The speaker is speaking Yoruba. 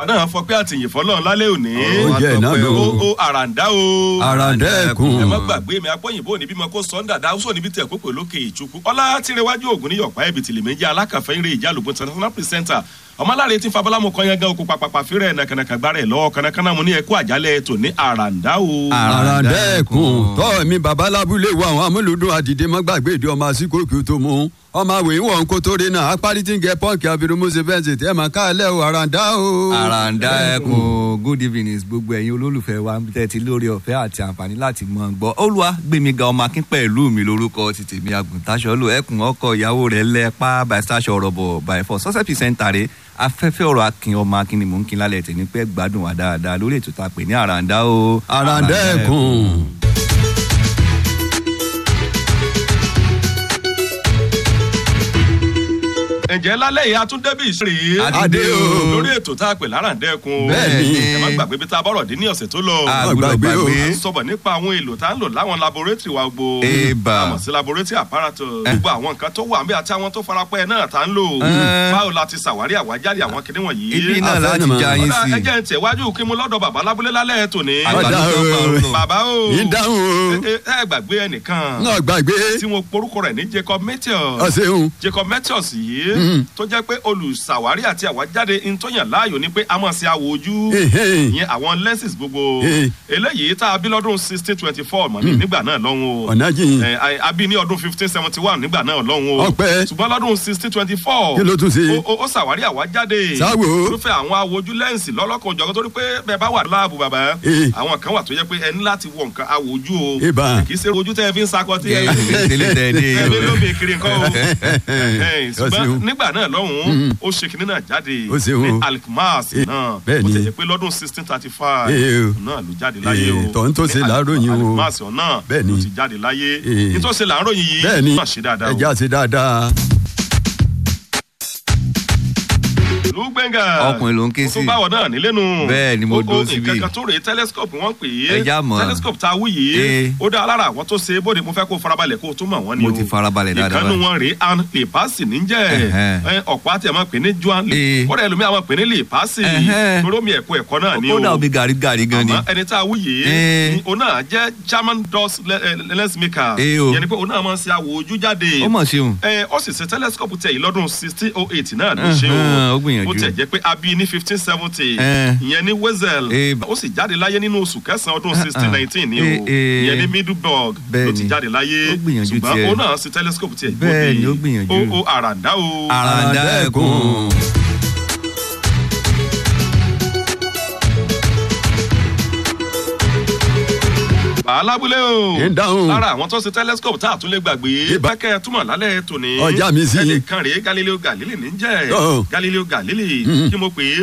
àwa náà fọ pé àtìyìn fọlọ́run lálẹ́ òní. Ó jẹ́ náà lò. ó ó àràǹdá o. àràǹdẹ́kùn. ẹ má gbàgbé mi apọ́yìnbó níbí mọ kó sọ́ńdà dáhùsọ̀ níbi tẹ̀ pípé lókè ìtukú ọlá tìrẹwájú ògùn ní yọ̀pá ẹ̀bì tìlẹ̀ méjì alákàfẹ́ ìrè ìjàlùbọ̀ international presenter ọmọláre tí fabalámu kan yẹn gan okùn pàpàpà fírẹ̀ nàkànàkà gbára ẹ̀ lọ́wọ́ kànákànná mu ní ẹ̀kú àjálẹ̀ tò ní àràǹdá o. àràǹdẹ́kùn tọ́ mi bàbá lábúlé wo àwọn amúlùdún àdìdé mọ́gbàgbé ìdí ọmọ àsìkò kí o tó mú ọmọ àwẹ̀ ìwọ̀n kó tó rí náà apárí tí ń gẹ pọ́ǹkì abirùmọ́sẹ̀ fẹ́ǹsì tẹ́ máa káàlẹ́ o àràǹdá o. àràǹdà ẹkùn good evening gbogbo ẹ̀yin olólùfẹ́ wa ń tẹ́tí lórí ọ̀fẹ́ àti àǹfààní láti mọ̀ gbọ́ olúwa gbẹ̀mí ga ọmọ akín pẹ̀lú mi lórúkọ ti tèmi àgùntàṣọ́lù ẹkùn ọkọ ìyàwó rẹ̀ lẹ́pà bàṣáṣọ ọ̀rọ̀ bọ̀ bàẹ̀fọ́ sọ́sẹ̀ pìsẹ́ńtà rẹ̀ afẹ́fẹ́ ọ̀rọ̀ akin ọmọ akin ni mò ń kin lálẹ́ tẹ̀ ní pẹ́ gbádùn wa dáadáa lórí ètò tá a pè ní àràǹdà o. àràǹdẹ́kùn. ǹjẹ́ lálẹ́ yìí atúndébí ìṣeré Adé o. lórí ètò tá a pè láràǹdẹ́kun o. Bẹ́ẹ̀ni. ẹ má gbàgbé bí tá a bọ̀rọ̀ dín ní ọ̀sẹ̀ tó lọ. a Má gbọ́dọ̀ gbàgbé o. gbàgbé a sọ̀bọ̀ nípa àwọn èlò tá a ń lò láwọn laboratory wa gbogbo. Eba. àmọ̀ sí laboratory apparatus. gbogbo àwọn nǹkan tó wà níbẹ̀ àti àwọn tó farapẹ́ náà tá a ń lò. báwo la ti ṣàwárí àwájáde àwọn kinní wọ̀nyí. ibi náà Afẹ́ láti ni mà. já yín Ọ̀dà, sí. ẹ jẹ́ ń tẹ̀wájú kí mo lọ́dọ̀ bàbá lábúlé lálẹ́ tòní. Ọ̀dà o. bàbá o. ìdáhùn o. ẹ ẹ gbàgbé ẹnìkan náà gbàgbé. tí mo porúkọ rẹ̀ ní Jacob Matthews ọ̀sẹ̀hún. jacob metius yìí Mhm. tó jẹ́ pé olùṣàwárí àti àwájáde ntọ́yàn láàyò ni pé a máa ṣe àwò ojú Ehe. ìyẹn àwọn lenses gbogbo Eh. eléyìí tá a bí lọ́dún sixteen twenty four mọ̀ ní nígbà náà lọ́hùn o ọ̀nà jìn. Eh, a- a bí ní ọdún fifteen seventy one nígbà náà lọ́hùn o Ọpẹ́. ṣùgbọ́n lọ́dún sixteen twenty four Kí ló tún ṣe? ó ó ṣàwárí àwájáde Sáwò. irúfẹ́ àwọn àwòjú lẹ́ǹsì lọ́lọ́kan òjọ̀kan torí pé bẹ́ẹ̀ bá wà láàbù bàbá Eh. àwọn kan wà tó yẹ pé ẹ ní láti wọ nǹkan àwòjú o Ìbá. kì í ṣe ojú tẹ́ ẹ fi ń sakọ tí ẹ tẹ́lẹ̀ tẹ́lẹ̀ ẹbí ló bè kiri nǹkan o Ẹhẹ́n, Ó ṣeun. ṣùgbọ́n nígbà náà lọ́hùn-ún ó ṣe kinní náà jáde Ó ṣeun ní o. alkmaar náà bẹ́ẹ̀ ó ni. tẹ̀yẹ pé lọ́dún sixteen thirty five Ee o. náà ló jáde láyé o Ee, tọ́hún tó ṣe Ní làáròyìn o. alkmaar náà Bẹ́ẹ̀ ni. ló ti jáde láyé Ee. nítòsí làáròyìn yìí bẹ́ẹ̀ ni náà ṣe dáadáa o. ẹja ṣe dáadáa. lùgbẹ́ngà Ọkùnrin ló ń ké mo tún sí. báwọ̀ náà nílé nu Bẹ́ẹ̀ ni mo Ó- ó dúró síbí. nǹkan kan tó rèé telescope wọ́n pè é Ẹja mọ̀. telescope tá a wú yìí Ee. ó dá alára àwọn tó ṣe é bóde mo fẹ́ kó farabalẹ̀ kó o tún mọ̀ wọ́n ni o Mo ti farabalẹ̀ dáadáa ìkànnì báyìí. wọn rèé an lèpásì níjẹ́ Ẹ̀hẹ́n. ẹ, ọ̀pá tí a máa pè ní juan lè Ee. kọ́dà ẹlòmíà máa pè ní lèpásì Ẹ̀hẹ́n. torí omi ẹ̀kọ́ ẹ̀kọ́ náà ni o ó dà omi gàrí gàrí gan ni. àmọ́ ẹni tá a wú yìí Ee. ni òun náà jẹ́ german dust le- eh, lens maker Ee o. yẹn ni pé òun náà máa ń ṣe àwò ojú jáde ó mọ̀ ṣeun. ẹ ó sì ṣe telescope tẹ̀ yìí lọ́dún sixteen oh eight náà ló ṣe Ẹhẹ́n, o ó gbìyànjú. ó tẹ̀ jẹ́ pé a bí ní fifteen seventy Ẹ. ìyẹn ní wesel Ẹ. ó sì jáde láyé nínú oṣù kẹsàn-án ọdún sixteen nineteen ni o Ẹ, ẹ. ìyẹn ní middleburg ló Bẹ́ẹ̀ ti ni. jáde láyé Ó gbìyànjú ṣùgbọ́n tiẹ̀. ó náà ṣe telescope tiẹ̀ Bẹ́ẹ̀ ni, ó gbìyànjú. ó ó àràǹdá o àràǹdà ẹkùn. alábúlé o Ń dáhùn. lára àwọn tó ṣe telescope tá a tún lè gbàgbé Ibà. bákẹ́ túmọ̀ lálẹ́ tòní Ọjà mi sí. ẹnìkan rèé galileo galilei ní jẹ́ Ọ̀. galileo galilei kí mo pè é